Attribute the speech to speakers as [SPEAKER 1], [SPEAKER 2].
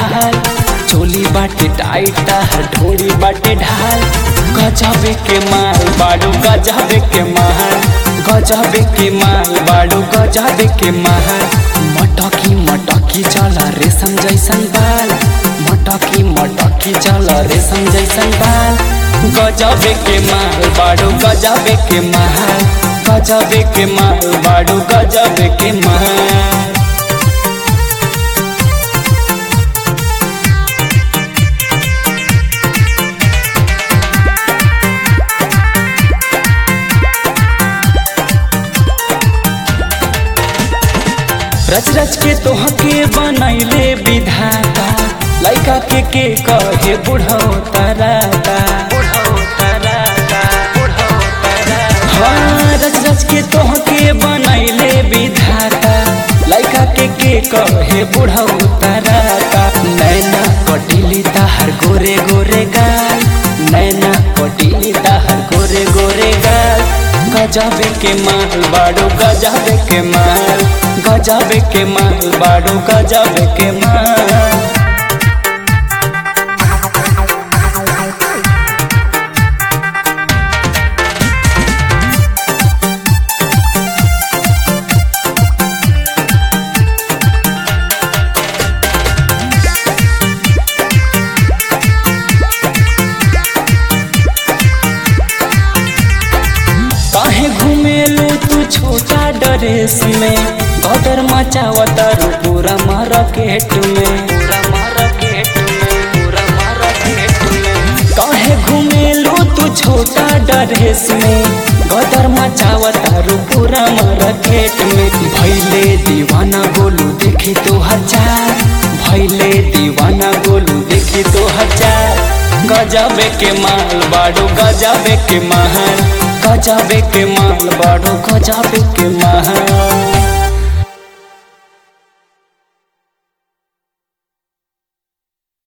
[SPEAKER 1] ढाल चोली बाटे टाइट ताहर ढोली बाटे ढाल गजबे के माल बाड़ू गजबे के माल गजबे के माल बाड़ू गजबे के माल मटकी मटकी चल रेशम जैसन बाल मटकी मटकी चल रेशम जैसन बाल गजबे के माल बाड़ू गजबे के माल गजबे के माल बाड़ू गजबे के माल रच रच के तोहके बनैले विधाता लइका के के कहे बुढ़ो तराता हाँ रच रच के तोहके बनैले विधाता लइका के के कहे बुढ़ो तराता नैना कटिली ताहर गोरे गोरे गाल नैना कटिली ताहर गोरे गोरे गाल गजबे के माल बाड़ो गजबे के माल गजबे के माल बाड़ो गजबे के माल काहे घूमेलू तू छोटा ड्रेस में गदर मचावता रू पूरा मार्केट में पूरा मार्केट में पूरा मार्केट में काहे घूमेलू तू छोटा ड्रेस में गदर मचावता रू पूरा मार्केट में भैले दीवाना गोलू देखी तो हजार भैले दीवाना गोलू देखी तो हजार गजबे के माल बाड़ू गजबे के महल गजबे के माल बाड़ू गजबे के महल